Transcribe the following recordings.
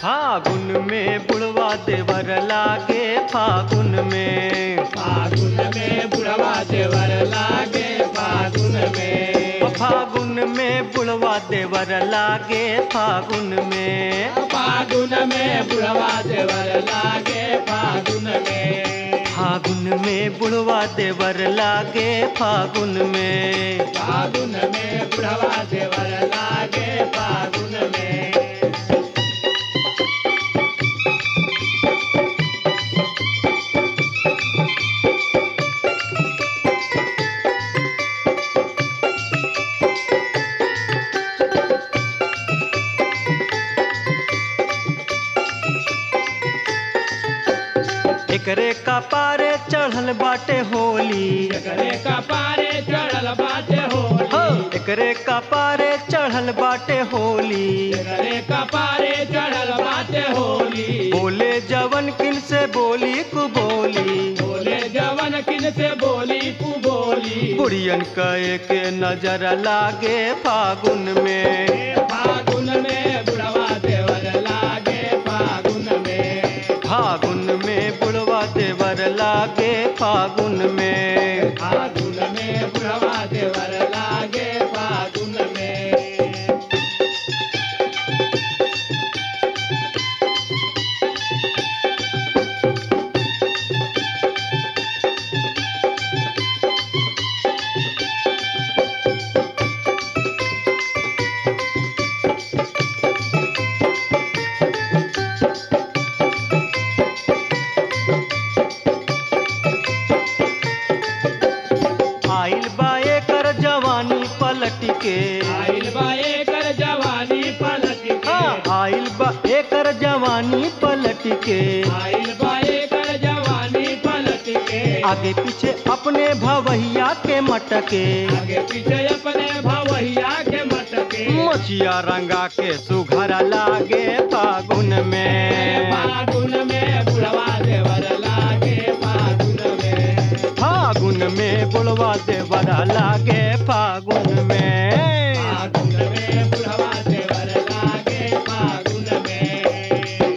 फागुन में बुढ़वा देवर लागे फागुन में फागुन में बुढ़वा देवर लागे फागुन में फागुन में बुढ़वा देवर लागे फागुन में फागुन में बुढ़वा देवर लागे फागुन में फागुन में बुढ़वा देवर लागे फागुन में फागुन में बुढ़वा देवर लागे फागुन में एकरे का पारे चढ़ल बाटे होली एकरे कपारे चढ़ल बाटे हो होली एकरे का पारे चढ़ल बाटे होली एकरे कपारे चढ़ल बाटे होली बोले जवन किन से बोली कु बोली बोले जवन किन से बोली तू बोली बुढ़ियन कहे के नजर लागे फागुन में फागुन में बुढ़वा देवर लागे फागुन में फागुन में बुढ़वा देवर लागे फागुन में फागुन में बुढ़वा देवर लागे फागुन में आइल बा एकर जवानी पलट के आइल बा एकर जवानी पलट के हाँ, आइल बा एकर जवानी पलट के आइल बा एकर जवानी पलट के आगे पीछे अपने भवैया के मटके आगे पीछे अपने भवैया के मटके मछिया रंगा के सुघर लागे फागुन में फागुन में बुढ़वा देवर लागे फागुन में फागुन में बुढ़वा देवर लागे फागुन में फागुन में बुढ़वा देवर लागे फागुन में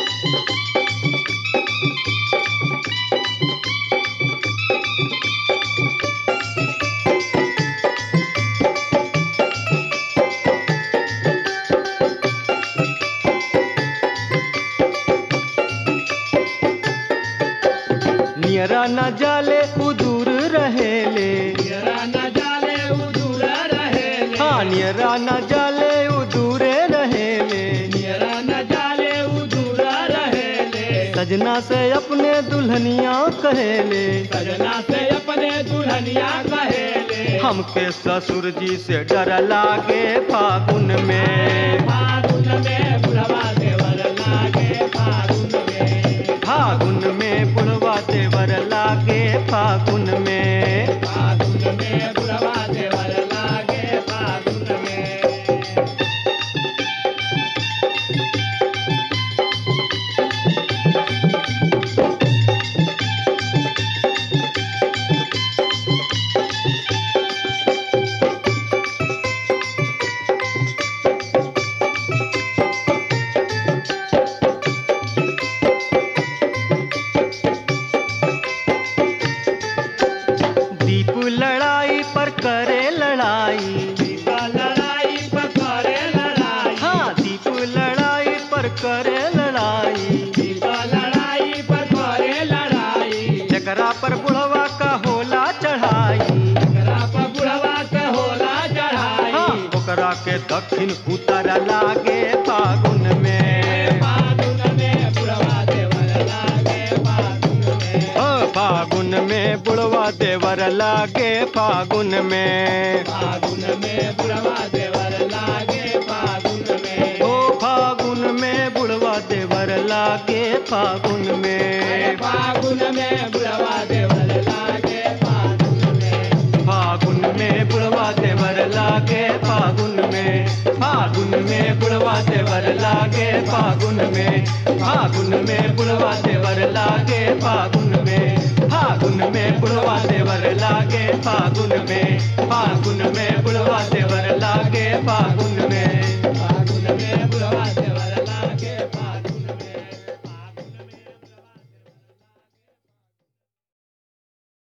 नियरा न जाले उदूर रहेले नियरा न जाले उदूर रहेले हाँ नियरा न जाले उदूरे रहेले नियरा न जाले उदूर रहेले सजना से अपने दुल्हनिया कहेले सजना से अपने दुल्हनिया कहेले हमके ससुर जी से डर लागे फागुन में फागुन में बुढ़वा देवर लागे फागुन में फागुन में बुढ़वा देवर लागे फागुन में फागुन में बुढ़वा देवर लागे फागुन में दीप लड़ाई पर करे लड़ाई दीपा लड़ाई पकड़े लड़ाई हाँ दीप लड़ाई पर करे लड़ाई दीपा लड़ाई पकड़े लड़ाई जकरा पर बुढ़वा का होला चढ़ाई एकरा पर बुढ़वा के होला चढ़ाई हाँ ओकरा के दक्षिण उतर लागे फागुन में फागुन में बुढ़वा देवर लागे फागुन में ओ फागुन में बुढ़वा देवर लागे फागुन में फागुन में बुढ़वा देवर लागे फागुन में ओ फागुन में बुढ़वा देवर लागे फागुन में फागुन में बुढ़वा देवर लागे फागुन में फागुन में बुढ़वा देवर लागे फागुन में फागुन में बुढ़वा देवर लागे फागुन में फागुन में बुढ़वा देवर लागे फागुन में फागुन में बुढ़वा देवर लागे फागुन में फागुन में बुढ़वा देवर लागे फागुन